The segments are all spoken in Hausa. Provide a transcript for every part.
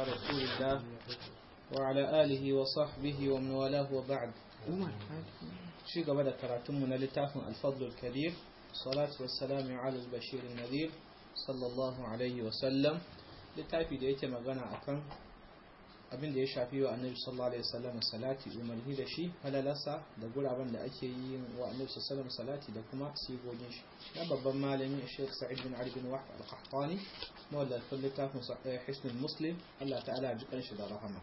رسول الله وعلى آله وصحبه ومن والاه وبعد شيء قبل كراتم لتاف الفضل الكبير الصلاة والسلام على البشير النذير صلى الله عليه وسلم littafi da yake magana akan abin da ya shafi wa annabi sallallahu alaihi wasallam salati umarni da shi halalarsa da guraben da ake yi wa annabi sallallahu alaihi salati da kuma sigogin shi na babban malami Sheikh Sa'id bin Ali bin Wahb al-Qahtani mawallafin littafin Hisnul Muslim Allah ta'ala ya jikan shi da rahama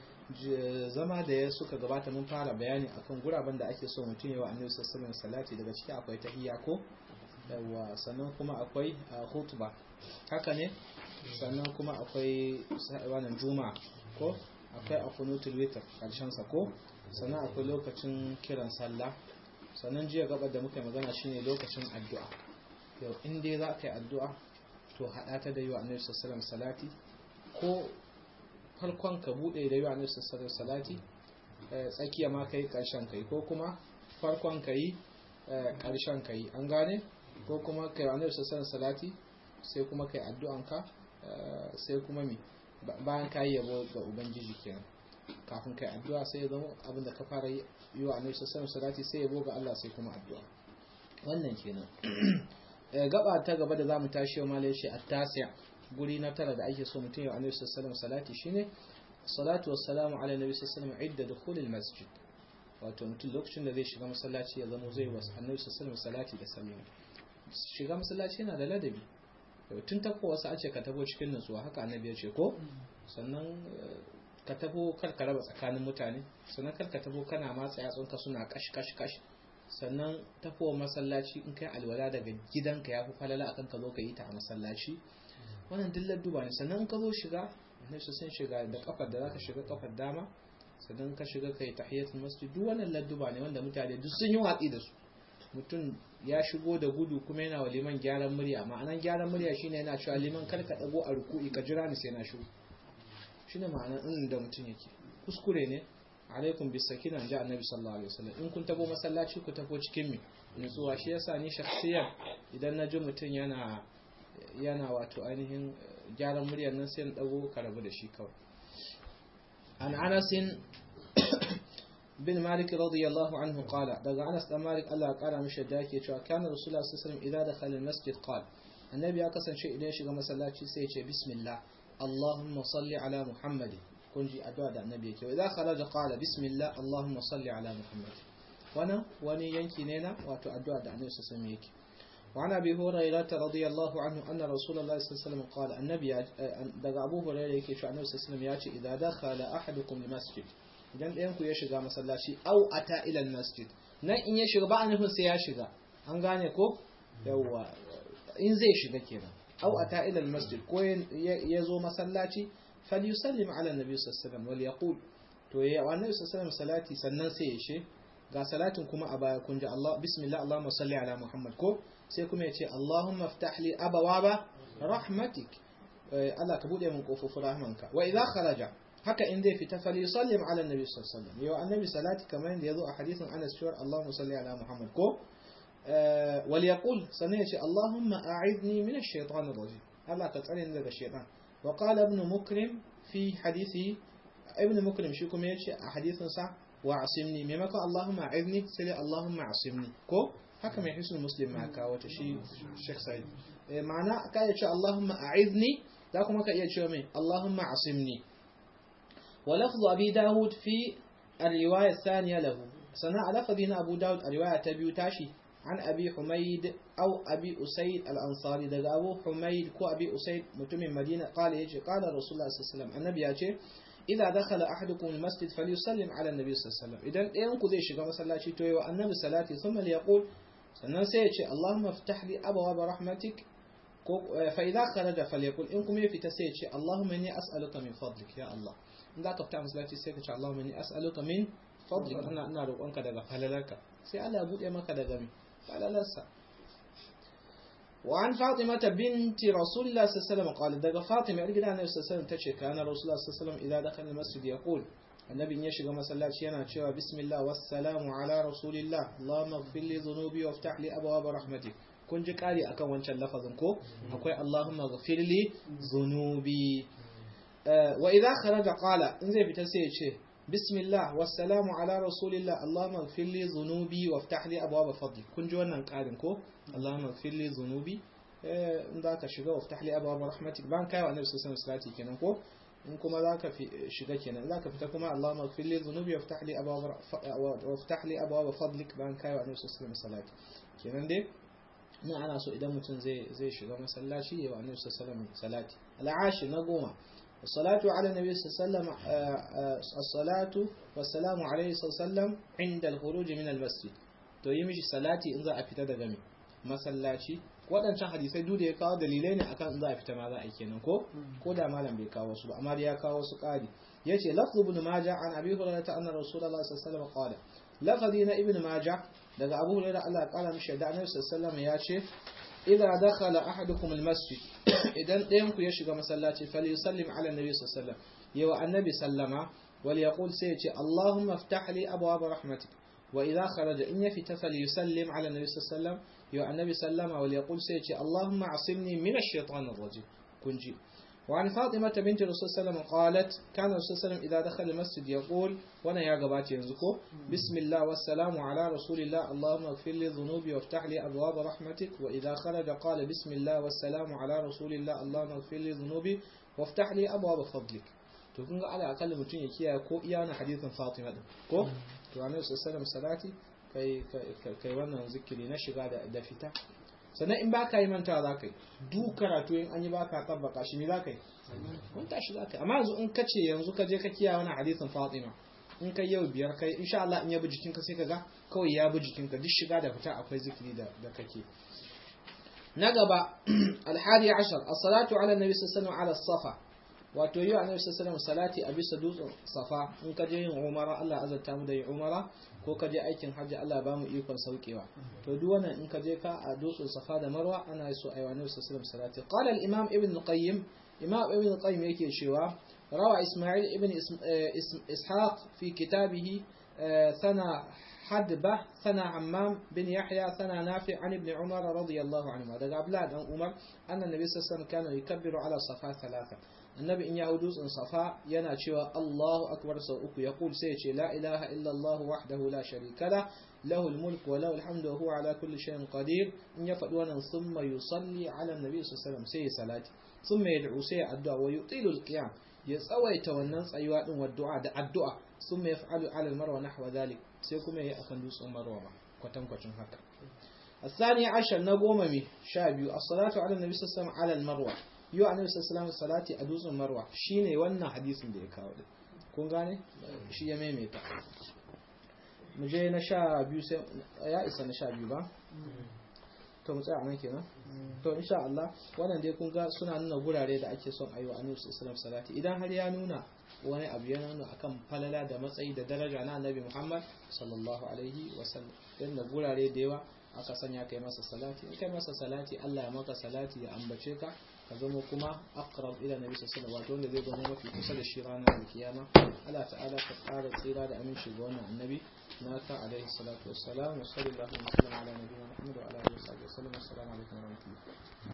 zama da ya suka gabata mun fara bayani akan guraben da ake so mutum ya wa annabi sallallahu alaihi salati daga ciki akwai tahiyya ko yawa sannan kuma akwai khutba haka ne sannan kuma akwai wannan juma'a ko akwai akunutul witr karshen sa ko sannan akwai lokacin kiran sallah sannan jiya gabar da muka magana shine lokacin addu'a yau in dai za ka yi addu'a to hada ta da yi wa annabi sallallahu salati ko farkon ka bude da yi wa annabi sallallahu salati tsakiya ma kai karshen kai ko kuma farkon kai karshen kai an gane ko kuma kai wa annabi sallallahu salati sai kuma kai addu'anka sai kuma mi bayan ka yi yabo ga ubangiji kenan kafin kai addu'a sai ya zama abinda ka fara yi wa annabi sallallahu salati sai yabo ga Allah sai kuma addu'a wannan kenan gaba ta gaba da zamu tashi yau malai shi at-tasi' guri na tara da ake so mutum ya annabi sallallahu salati shine salatu wassalamu ala nabi sallallahu alaihi idda dukhulil masjid wato mutum lokacin da zai shiga masallaci ya zama zai wasu annabi sallallahu salati da sallama shiga masallaci yana da ladabi tun tafo wasu a ce ka tafo cikin nutsuwa haka annabi ya ce ko sannan ka tafo kar ka raba tsakanin mutane sannan kar ka tafo kana matsa yatsunka suna kash kash kash sannan tafo masallaci in kai alwala daga gidanka ya fi falala akan ka zo ka yi ta a masallaci wannan duk ladduba ne sannan in ka zo shiga annabi sun shiga da kafar da zaka shiga kafar dama sannan ka shiga kai tahiyatul masjid duk wannan ladduba ne wanda mutane duk sun yi watsi da su mutum ya shigo da gudu kuma yana wa liman gyaran murya ma'anan gyaran murya shine yana cewa liman kar ka dago a ruku'i ka jira ni sai na shigo shine ma'anan in da mutum yake kuskure ne alaikum bis sakina ja annabi sallallahu alaihi wasallam in kun tabo masallaci ku tabo cikin mi nutsuwa shi yasa ni shakhsiyan idan na ji mutum yana yana wato ainihin gyaran muryar nan sai na dago ka rabu da shi kawai an anasin bin malik radiyallahu anhu qala daga anas dan malik Allah ya kara mishi da yake cewa kana rasulullah sallallahu alaihi wasallam idza dakhala almasjid qala annabi ya kasance idan ya shiga masallaci sai ya ce bismillah allahumma salli ala muhammad kun ji addu'a da annabi yake idza kharaja qala bismillah allahumma salli ala muhammad wannan wani yanki ne na wato addu'a da annabi sallallahu alaihi wasallam yake وعن أبي هريرة رضي الله عنه أن رسول الله صلى الله عليه وسلم قال النبي دقى أبو هريرة يكي شو النبي صلى الله عليه وسلم ياتي إذا دخل أحدكم المسجد idan ɗayan ku ya shiga masallaci au ata ilal masjid nan in ya shiga ba a nufin sai ya shiga an gane ko yawa in zai shiga kenan au ata ilal masjid ko ya zo masallaci falyusallim ala nabi sallallahu alaihi wasallam wal yaqul to ya wa nabi sallallahu alaihi salati sannan sai ya she ga salatin kuma a baya kun ji Allah bismillah allahumma salli ala muhammad ko sai kuma ya ce allahumma iftah li abawaba rahmatik Allah ka bude min kofofin rahmanka wa idza kharaja haka in zai fita fali sallim ala nabi sallallahu alaihi wasallam yau annabi salati kamar yadda yazo a hadisin Anas cewa Allahumma salli ala Muhammad ko wal yaqul sanan yace Allahumma a'idni min ash-shaytan ar-rajim Allah ka tsare ni daga shaytan wa qala ibn mukrim fi hadisi ibn mukrim shi kuma yace a hadisin sa wa asimni maimako Allahumma a'idni sai Allahumma asimni ko haka mai hisul muslim ma ka wata shi Sheikh Said ma'ana ka yace Allahumma a'idni za kuma ka iya cewa mai Allahumma asimni ولفظ أبي داود في الرواية الثانية له سنة لفظنا أبو داود الرواية تبيو تاشي عن أبي حميد أو أبي أسيد الأنصاري دقى أبو حميد كو أبي أسيد متم مدينة قال يجي قال رسول الله صلى الله عليه وسلم النبي يجي إذا دخل أحدكم المسجد فليسلم على النبي صلى الله عليه وسلم إذا ينكو ذي شغا مسلا توي والنبي صلاتي ثم ليقول sannan sai ya ce Allahumma ftah li abwaab rahmatik ko fa idza kharaja falyakul in kuma ya fita sai ya ce Allahumma inni as'aluka min fadlik ya Allah in za ka fita masallaci sai ka ce Allahumma inni as'aluka min fadlik ina ina roƙonka daga falalarka sai Allah ya bude maka daga mi falalarsa وعن فاطمة بنت رسول الله صلى الله عليه وسلم قال دقى فاطمة يقول النبي صلى الله عليه وسلم تشي كان رسول الله صلى الله عليه وسلم إذا دخل المسجد يقول النبي يشغى مسلاتي yana cewa bismillah wassalamu ala rasulillah allahumma ighfir li dhunubi waftah li abwaab rahmatik kun ji kari akan wancan lafazin ko akwai allahumma ighfir li dhunubi wa idza kharaja qala in zai fita sai ya ce bismillah wassalamu ala rasulillah allahumma ighfir li dhunubi waftah li abwaab fadli kun ji wannan karin ko allahumma ighfir li dhunubi in za ka shiga waftah li abwaab rahmatik ban kai wa annabi sallallahu alaihi wasallam kenan ko in kuma za ka shiga kenan za ka fita kuma allahumma ighfir li dhunubi waftah li abwaab waftah li abwaab fadlik ban kai wa annabi sallallahu alaihi wasallam kenan dai nan ana so idan mutum zai zai shiga masallaci ya wa annabi sallallahu alaihi wasallam salati al'ashi na goma الصلاة على النبي صلى الله عليه وسلم الصلاة والسلام عليه صلى الله عليه وسلم عند الخروج من المسجد to yi mishi salati in za a fita daga mai masallaci waɗancan hadisai duk da ya kawo dalilai ne akan in za a fita ma za a yi kenan ko ko da malam bai kawo su ba amma ya kawo su ƙari yace lafzu ibn majah an abi hurairah anna rasulullahi sallallahu alaihi wasallam qala lafzi na ibn majah daga abu hurairah Allah ya kara mishi da annabi sallallahu alaihi wasallam ya ce idza dakhala ahadukum almasjid idan ɗayan ku ya shiga masallaci falyusallim ala annabi sallallahu alaihi wasallam yawa annabi sallama wal yaqul sai ya ce allahumma iftah li abwaab rahmatik wa idza kharaja in yafita falyusallim ala annabi sallallahu alaihi wasallam yawa annabi sallama wal yaqul sai ya ce allahumma asimni min ash-shaytan ar-rajim kunji وعن فاطمة بنت الرسول صلى الله عليه وسلم قالت كان الرسول صلى الله عليه وسلم إذا دخل المسجد يقول وانا يا قبات ينزكو بسم الله والسلام على رسول الله اللهم اغفر لي ذنوبي وافتح لي أبواب رحمتك وإذا خرج قال بسم الله والسلام على رسول الله اللهم اغفر لي ذنوبي وافتح لي أبواب فضلك to kun ga ala akalla mutum ya kiyaye ko iya na hadithin Fatima din ko to annabi sallallahu alaihi salati kai kai wannan zikiri na shiga da fita sannan in baka yi mantawa za ka yi duk karatu in an yi baka tabbaka shi ne za ka yi mun tashi za ka yi amma yanzu in ka ce yanzu ka je ka kiya wani hadisin fatima in kai yau biyar kai insha Allah in ya bi jikinka sai ka ga kawai ya bi jikinka duk shiga da fita akwai zikiri da da kake na gaba alhadi ashar as-salatu ala nabi sallallahu alaihi wasallam ala safa wato yi annabi sallallahu alaihi salati a bisa dutsen safa in ka je yin umara Allah azarta mu da yin umara ko ka je aikin hajji Allah ba mu ikon saukewa to duk wannan in ka je ka a dutsen safa da marwa ana so ayi annabi sallallahu alaihi salati qala al-imam ibn qayyim imam ibn qayyim yake cewa rawa isma'il ibn ishaq fi kitabihi sana حدبة ثنا عمام بن يحيى ثنا نافع عن ابن عمر رضي الله عنهما دقى أبلاد عن عمر أن النبي صلى الله عليه وسلم كان يكبر على الصفا ثلاثة النبي إن يهودوس إن صفا يناتشوا الله أكبر سوءك يقول سيتي لا إله إلا الله وحده لا شريك له له الملك وله الحمد وهو على كل شيء قدير إن يفعلون ثم يصلي على النبي صلى الله عليه وسلم سي صلاة ثم يدعو سي الدعاء ويطيل القيام يتسويت والناس أيوات والدعاء الدعاء ثم يفعل على المروة نحو ذلك sai kuma ya yi akan dutsen marwa ba kwatankwacin haka الثاني عشر نقوم مي شابيو الصلاة على النبي صلى الله عليه وسلم على المروة يو النبي صلى الله عليه وسلم صلاة أدوز المروة شيني وانا حديث دي كاو kun gane shi ya maimaita mu je na sha biyu sai ya isa na sha biyu ba to mu tsaya nan kenan to insha Allah wannan dai kun ga suna nuna gurare da ake son ayi wa Annabi sallallahu alaihi salati idan har ya nuna wani abu ya nuna akan falala da matsayi da daraja na Annabi Muhammad sallallahu alaihi wasallam dan da gurare da yawa aka sanya kai masa salati in kai masa salati Allah ya maka salati ya ambace ka ka zama kuma aqrab ila nabi sallallahu alaihi wasallam wanda zai zama mafi kusa da shi ranar alkiyama Allah ta'ala ka ƙara tsira da aminci ga wannan annabi naka alaihi salatu wassalam wa sallallahu alaihi wa sallam ala nabiyina Muhammad wa ala alihi wa sahbihi wa sallam assalamu alaikum wa rahmatullahi